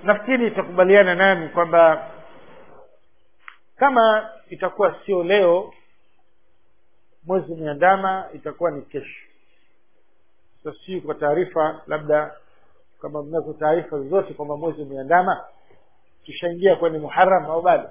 nafikiri itakubaliana nami kwamba kama itakuwa sio leo mwezi umeandama itakuwa ni kesho sasa sijui kwa taarifa labda kama mnazo taarifa zozote kwamba mwezi umeandama tushaingia kwenye muharam au bado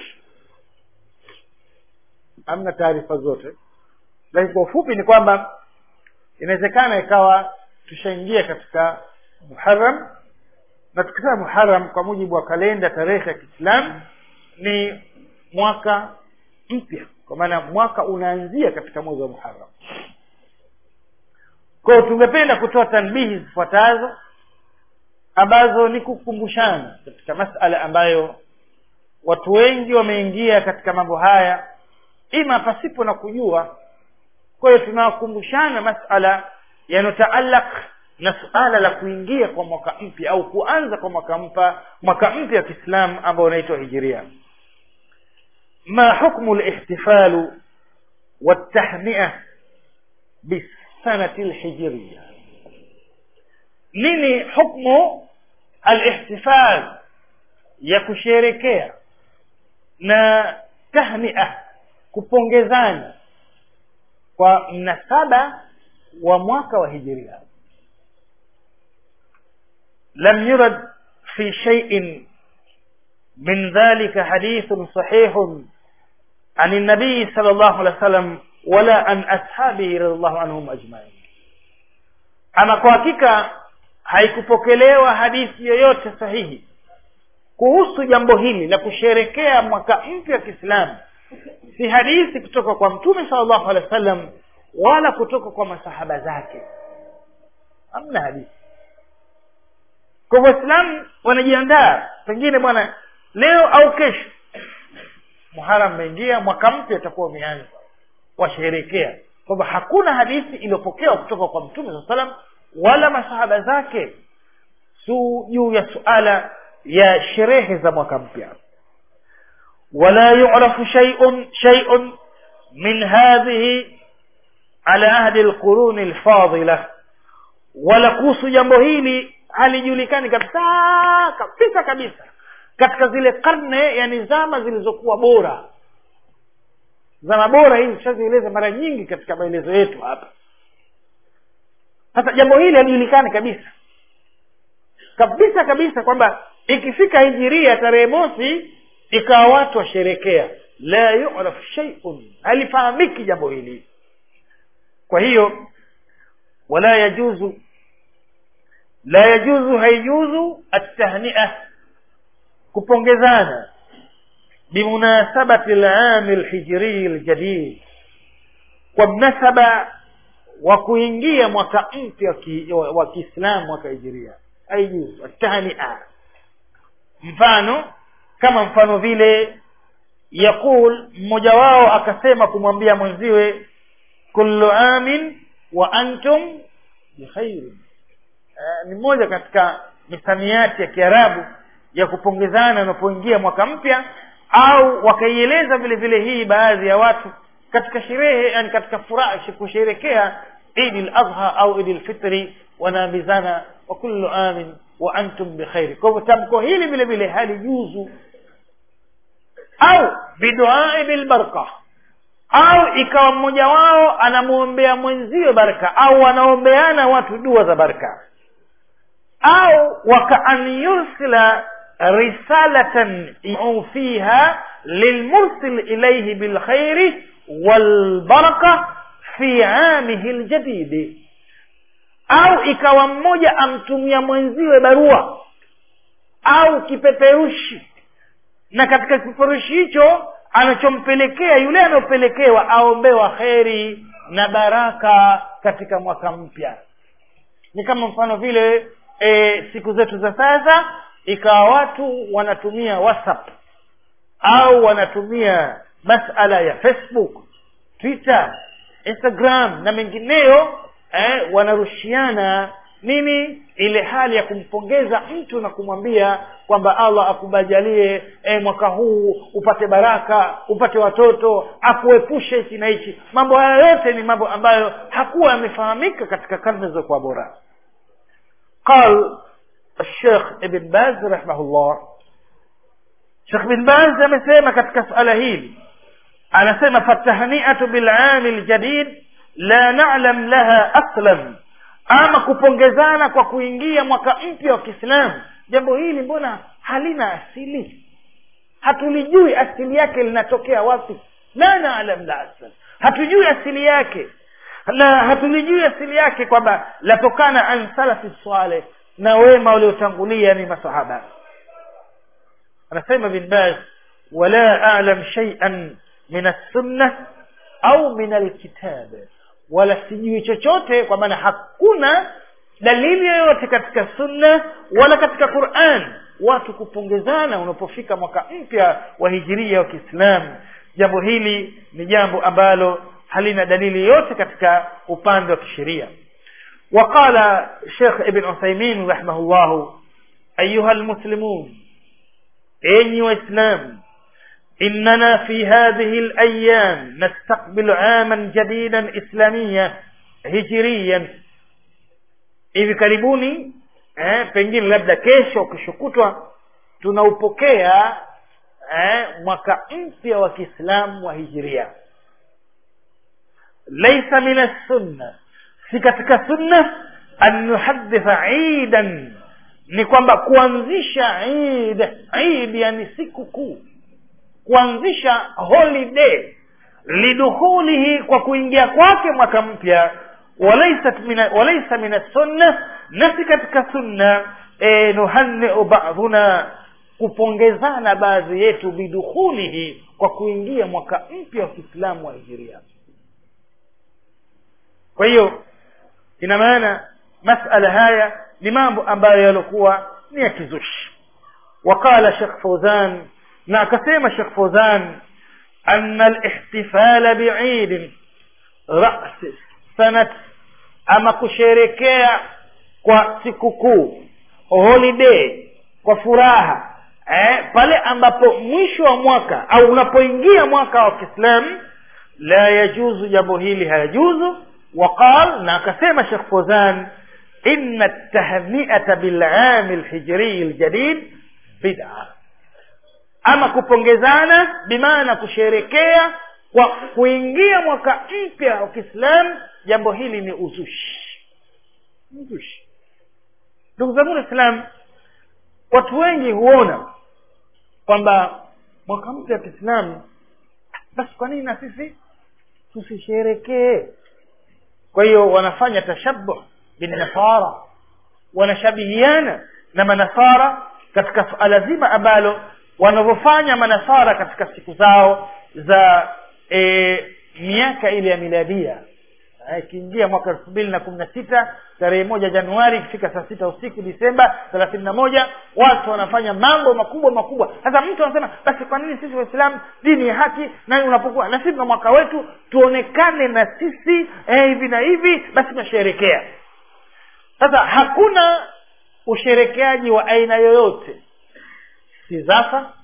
hamna taarifa zote lakini kwa ufupi ni kwamba inawezekana ikawa tushaingia katika muharam na tukisema muharam kwa mujibu wa kalenda tarehe ya kiislamu ni mwaka mpya kwa maana mwaka unaanzia katika mwezi wa muharam kwa hiyo tungependa kutoa tanbihi zifuatazo ambazo ni kukumbushana katika masala ambayo watu wengi wameingia katika mambo haya ima pasipo na kujua kwa hiyo tunawakumbushana masala yanotaalak na suala la kuingia kwa mwaka mpya au kuanza kwa mwaka mpya mwaka mpya wa kiislamu ambao unaitwa hijiria ma hukmu lihtifalu waltahnia bisanati lhijiria nini hukmu alihtifal ya kusherekea na tahnia kupongezana kwa mnasaba wa mwaka wa hijiria lam yurad fi shay'in من ذلك حديث صحيح عن النبي صلى الله عليه وسلم ولا عن أصحابه رضي الله عنهم أجمعين ama kwa hakika haikupokelewa hadithi yoyote sahihi kuhusu jambo hili la kusherekea mwaka mpya wa kiislamu si hadithi kutoka kwa mtume salllahu alehi wa sallam wala kutoka kwa masahaba zake hamna hadithi kwa waislamu wanajiandaa pengine bwana leo au kesho muharam umeingia mwaka mpya utakuwa umeanza washerekea kwamba hakuna hadithi iliyopokewa kutoka kwa mtume saa salam wala masahaba zake su juu ya suala ya sherehe za mwaka mpya wala yurafu shay'un shay'un min hadhihi ala ahdi lquruni lfadila wala kuhusu jambo hili halijulikani kabisa kabisa kabisa katika zile karne yani zama zilizokuwa bora zama bora hizi tushazieleza mara nyingi katika maelezo yetu hapa sasa jambo hili halijulikani kabisa kabisa kabisa kwamba ikifika hijiria tarehe mosi ikawa watu washerekea la yuraf sheiun halifahamiki jambo hili kwa hiyo wala yajuzu la yajuzu haijuzu atahnia kupongezana bimunasabati lami lhijrii ljadid kwa mnasaba wa kuingia mwaka mpya wa kiislamu mwaka hijiria haijuzu atahnia mfano kama mfano vile yaqul mmoja wao akasema kumwambia mwenziwe kullu amin wa antum bikhairin uh, ni moja katika misamiati ya kiarabu ya kupongezana unapoingia mwaka mpya au wakaieleza vile vile hii baadhi ya watu katika sherehe yani katika furaha kusherekea idi ladha au idi lfitri wanaambizana wa kullu amin wa antum bikhairi kwa hivyo tamko hili vile vile halijuzu au biduai bilbarka au ikawa mmoja wao anamwombea mwenziwe baraka au wanaombeana watu dua za baraka au wakaan yursila risalatan fiha lilmursil ilayhi bilkhairi walbaraka fi amihi ljadidi au ikawa mmoja amtumia mwenziwe barua au kipeperushi na katika kipeperushi hicho anachompelekea yule anayopelekewa aombewa kheri na baraka katika mwaka mpya ni kama mfano vile e, siku zetu za sasa ikawa watu wanatumia whatsapp au wanatumia masala ya facebook twitter instagram na mengineyo eh, wanarushiana nini ile hali ya kumpongeza mtu na kumwambia kwamba allah akubajalie eh, mwaka huu upate baraka upate watoto akuepushe hichi na hichi mambo haya yote ni mambo ambayo hakuwa yamefahamika katika karne zilizokuwa bora qal الشيخ ابن باز رحمه الله Sheikh bin Baz amesema katika suala hili anasema fatahniatu bilami ljadid la nalam laha aslan ama kupongezana kwa kuingia mwaka mpya wa kiislamu jambo hili mbona halina asili hatulijui asili yake linatokea wapi la nalam la aslan hatujui asili yake na hatulijui asili yake kwamba latokana an salafi saleh na wema waliotangulia ni masahaba anasema bin baz wala alam shay'an min as-sunnah au min alkitab wala sijui chochote kwa maana hakuna dalili yoyote katika sunna wala katika quran watu kupongezana unapofika mwaka mpya wa hijiria wa kiislamu jambo hili ni jambo ambalo halina dalili yoyote katika upande wa kisheria وقال شيخ ابن عثيمين رحمه الله أيها المسلمون أي وإسلام إننا في هذه الأيام نستقبل عاما جديدا إسلاميا هجريا hivi karibuni eh, pengine labda kesho kishokutwa tunaupokea eh, mwaka mpya wa kiislamu wa hijiria laisa min assunna si katika sunna an nuhaditha idan ni kwamba kuanzisha id id yani siku kuu kuanzisha holiday lidukhulihi kwa kuingia kwake mwaka mpya walaisat mina walaisa min sunna na si katika sunna e, nuhanniu ba'dhuna kupongezana baadhi yetu bidukhulihi kwa kuingia mwaka mpya wa kiislamu wa hijiria kwa hiyo ina maana masala haya ni mambo ambayo yalikuwa ni ya kizushi وقال شيخ فوزان na akasema Sheikh Fawzan anna al-ihtifala bi'id ra's sanat ama kusherekea kwa sikukuu holiday kwa furaha eh, pale ambapo mwisho wa mwaka au unapoingia mwaka wa Kiislamu la yajuzu jambo hili hayajuzu وقال na akasema Sheikh Fawzan inna at-tahni'ata bil-'am al-hijri al-jadid bid'ah ama kupongezana bimaana kusherekea kwa kuingia mwaka mpya wa kiislamu jambo hili ni uzushi uzushi ndugu zangu waislam watu wengi huona kwamba mwaka mpya wa kiislamu basi kwa nini na sisi tusisherekee kwa hiyo wanafanya tashabuh binnasara wanashabihiana na manasara katika suala zima ambalo wanavyofanya manasara katika siku zao za e, miaka ile ya miladia ikiingia mwaka elfu mbili na kumi na sita tarehe moja januari ikifika saa sita usiku disemba thelathini na moja watu wanafanya mambo makubwa makubwa sasa mtu anasema basi kwa nini sisi waislamu dini ya haki na unapokuwa na sisi na mwaka wetu tuonekane na sisi eh, hivi na hivi basi tunasherekea sasa hakuna usherekeaji wa aina yoyote si zafa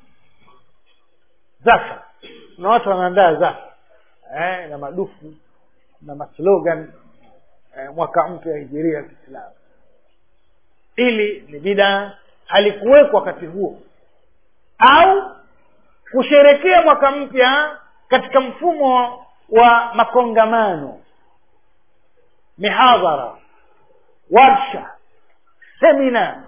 zafa kuna watu wanaandaa zafa eh, na madufu na maslogan eh, mwaka mpya hijiria ya kiislamu ili ni bidaa halikuwekwa wakati huo au kusherekea mwaka mpya katika mfumo wa makongamano mihadhara warsha semina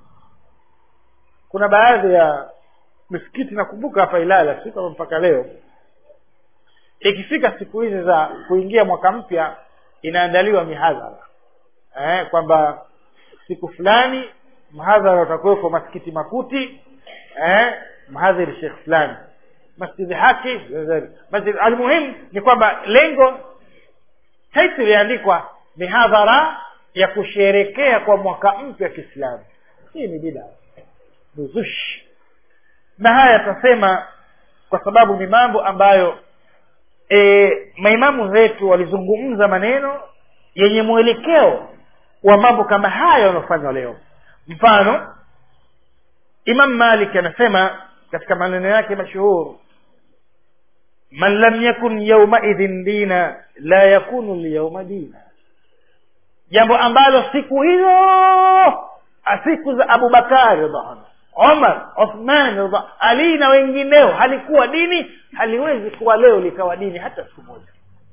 kuna baadhi ya misikiti nakumbuka hapa ilala si kama mpaka leo ikifika siku hizi za kuingia mwaka mpya inaandaliwa mihadhara eh, kwamba siku fulani mhadhara utakuweko masikiti makuti eh, mhadhiri shekh fulani masjidi haki masjid almuhimu ni kwamba lengo title iliandikwa mihadhara ya kusherekea kwa mwaka mpya wa kiislamu hii ni bida uzushi na haya tasema kwa sababu ni mambo ambayo e, maimamu wetu walizungumza maneno yenye mwelekeo wa mambo kama haya yanayofanywa leo mfano imam malik anasema katika maneno yake mashuhuru man lam yakun yaumaidhin dina la yakunu lyauma dina jambo ambalo siku hiyo siku za abubakari radhiallahu omar uthman radhi- ali na wengineo halikuwa dini haliwezi kuwa leo likawa dini hata siku moja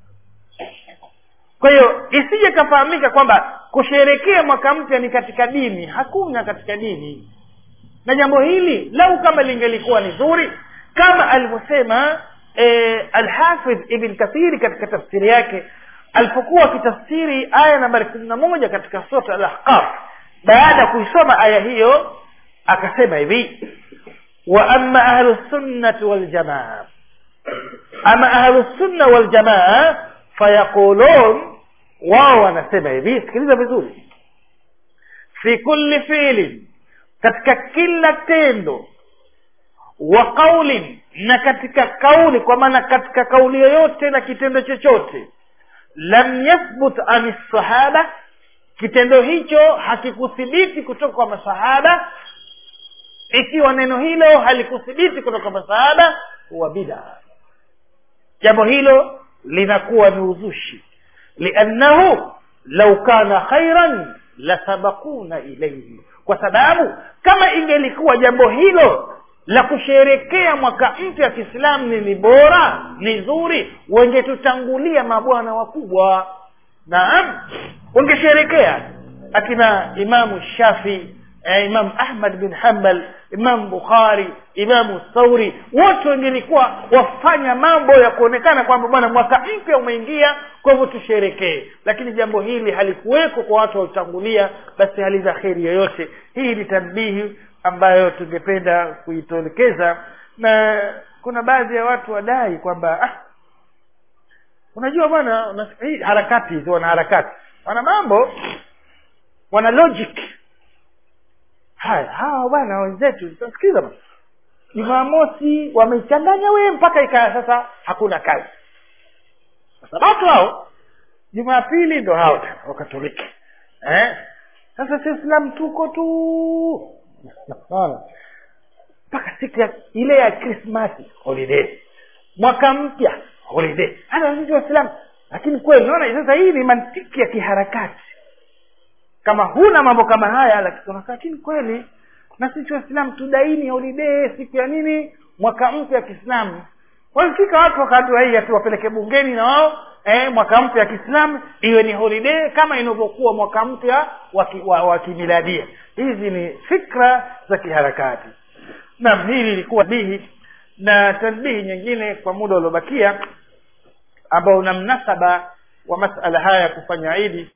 kwa hiyo isije kafahamika kwamba kusherekea mwaka mpya ni katika dini hakuna katika dini na jambo hili lau kama lingelikuwa ni zuri kama alivyosema eh, alhafidh ibn kathiri katika tafsiri yake alipokuwa akitafsiri aya nambari kumi na moja katika sura al-ahqaf baada ya kuisoma aya hiyo akasema hivi wa amma ahlu sunnati waljamaa ama ahlu sunna waljamaa fayaqulun wao wanasema hivi sikiliza vizuri fi kulli fiilin katika kila tendo wa qaulin na katika kauli kwa maana katika kauli yoyote na kitendo chochote lam yathbut an sahaba kitendo hicho hakikuthibiti kutoka kwa masahaba ikiwa neno hilo halikuthibiti kutoka kwa masahaba huwa bidaa jambo hilo linakuwa ni uzushi liannahu lau kana khairan lasabakuna ilaihi kwa sababu kama ingelikuwa jambo hilo la kusherekea mwaka mpya wa kiislamu ni ni bora ni zuri wengetutangulia mabwana wakubwa naam wangesherekea akina imamu shafii eh, imam ahmad bin hambal imam bukhari imamu thauri wote wengelikuwa wafanya mambo ya kuonekana kwamba bwana mwaka mpya umeingia kwa hivyo tusherekee lakini jambo hili halikuweko kwa watu waliotangulia basi halina kheri yoyote hii ni tanbihi ambayo tungependa kuitolekeza na kuna baadhi ya watu wadai kwamba ah, unajua bwana una- hii harakati hizi wana harakati wana mambo wana logic haya hawa bwana wenzetu sikiliza bwana jumamosi wameichanganya wee mpaka ikaa sasa hakuna kazi sabato hao jumapili ndo hao tena wakatoliki eh? sasa si islam tuko tu Unaona? mpaka siku ya ile ya krismasi holiday mwaka mpya holiday hata sisi waislamu lakini kweli naona sasa hii ni mantiki ya kiharakati kama huna mambo kama haya lakini unakaa, lakini kweli na sisi waislamu tudaini holiday siku ya nini mwaka mpya wa kiislamu walifika watu wakajua hii ati wapeleke bungeni na wao eh, mwaka mpya wa kiislamu iwe ni holiday kama inavyokuwa mwaka mpya wa ki- wa- wa kimiladia hizi ni fikra za kiharakati naam hili ilikuwa bihi na tanbihi nyingine kwa muda uliobakia ambao una mnasaba wa masala haya ya kufanya idi